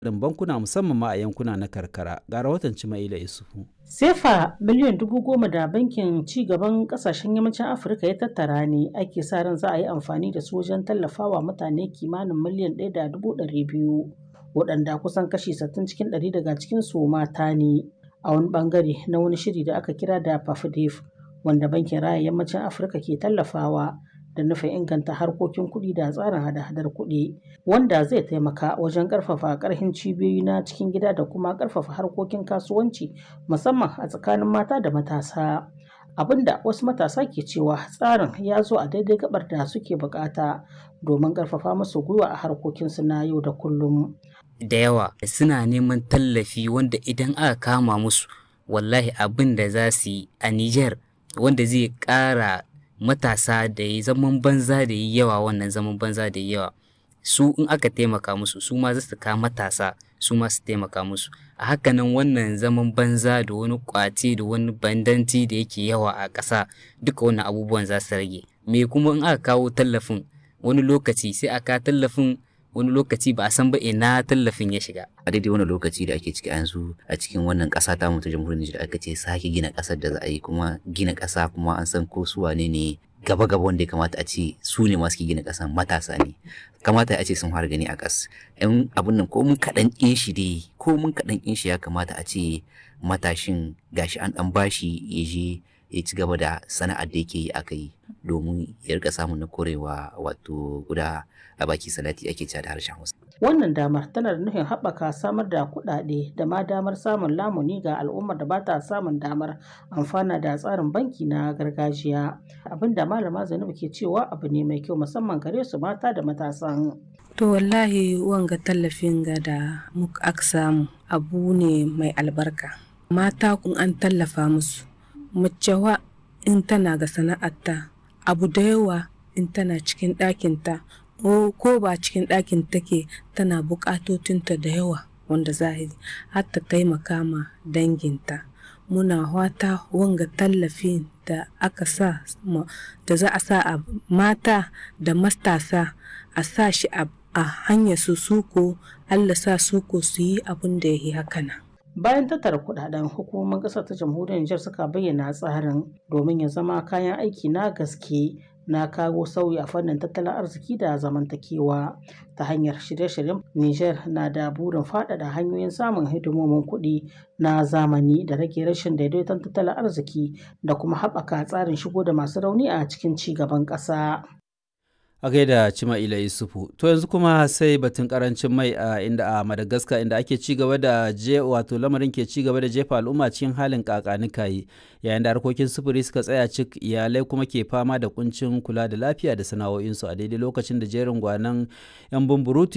irin bankuna musamman ma a yankuna na karkara ga rahoton Cimaila Isufu. Sefa miliyan dubu goma da bankin ci gaban kasashen yammacin Afirka ya tattara ne ake sa ran za a yi amfani da su wajen tallafawa mutane kimanin miliyan ɗaya da dubu ɗari biyu waɗanda kusan kashi sittin cikin ɗari daga cikin su mata ne a wani ɓangare na wani shiri da aka kira da PAFDEF wanda bankin raya yammacin Afirka ke tallafawa da nufin inganta harkokin kuɗi da tsarin hada-hadar kuɗi wanda zai taimaka wajen ƙarfafa ƙarfin cibiyoyi na cikin gida da kuma ƙarfafa harkokin kasuwanci musamman a tsakanin mata da matasa abinda wasu matasa ke cewa tsarin ya zo a daidai gabar da suke bukata domin ƙarfafa musu gwiwa a harkokinsu na yau da kullum da yawa suna neman tallafi wanda idan aka kama musu wallahi abin da za su yi a Nijar wanda zai ƙara matasa da yi zaman banza da yi yawa wannan zaman banza da yi yawa su in aka taimaka musu su ma za su ka matasa su ma su taimaka musu a hakanan wannan zaman banza da wani kwace da wani bandanci da yake yawa a ƙasa duka wannan abubuwan za su rage me kuma in aka kawo tallafin wani lokaci sai aka tallafin wani lokaci ba a san ba ina tallafin ya shiga. A daidai wani lokaci da ake ciki yanzu a cikin wannan ƙasa ta mutu jamhuriyar Nijar aka ce sake gina ƙasar da za a yi kuma gina ƙasa kuma an san ko su wane ne gaba gaba wanda ya kamata a ce su ne masu gina ƙasa matasa ne kamata a ce sun fara gani a ƙas yan abun nan ko mun kaɗan ƙin shi dai ko mun kaɗan ƙin shi ya kamata a ce matashin gashi an ɗan bashi ya je ya ci gaba da sana'ar da yake yi aka yi domin ya rika samun na korewa wato guda a baki salati ake cewa da harshen Hausa. Wannan damar tana da nufin haɓaka samar da kuɗaɗe da ma damar samun lamuni ga al'ummar da ba ta samun damar amfana da tsarin banki na gargajiya. Abin da malama Zainabu ke cewa abu ne mai kyau musamman gare su mata da matasan. To wallahi wanga tallafin ga da muka aka samu abu ne mai albarka. Mata kun an tallafa musu. Mace wa in tana ga sana'arta abu da yawa in tana cikin ɗakinta ko ba cikin ɗakin take tana buƙatotinta da yawa wanda za a har ta taimaka ma danginta muna wata wanga tallafi da aka sa da za a sa a mata da matasa a sa shi a hanyar su suko allah sa suko su yi abin da ya yi hakana. bayan tattara kudaden hukumomin kasar ta jamhuriyar Nijar suka bayyana tsarin domin ya zama kayan aiki na gaske na kawo sauyi a fannin tattalin arziki da zamantakewa ta hanyar shirye-shiryen Nijar na da burin faɗaɗa hanyoyin samun hidimomin kuɗi na zamani da rage rashin daidaiton tattalin arziki da kuma haɓaka tsarin shigo da masu rauni a cikin ci gaban ƙasa. a gaida Cima'ila Yusufu. To yanzu kuma sai batun karancin mai a inda a Madagascar inda ake ci gaba da je wato lamarin ke ci gaba da jefa al'umma cikin halin kakanikayi yayin da harkokin sufuri suka tsaya cik iyalai kuma ke fama da kuncin kula da lafiya da sana'o'insu a daidai lokacin da jerin gwanan 'yan bumburutu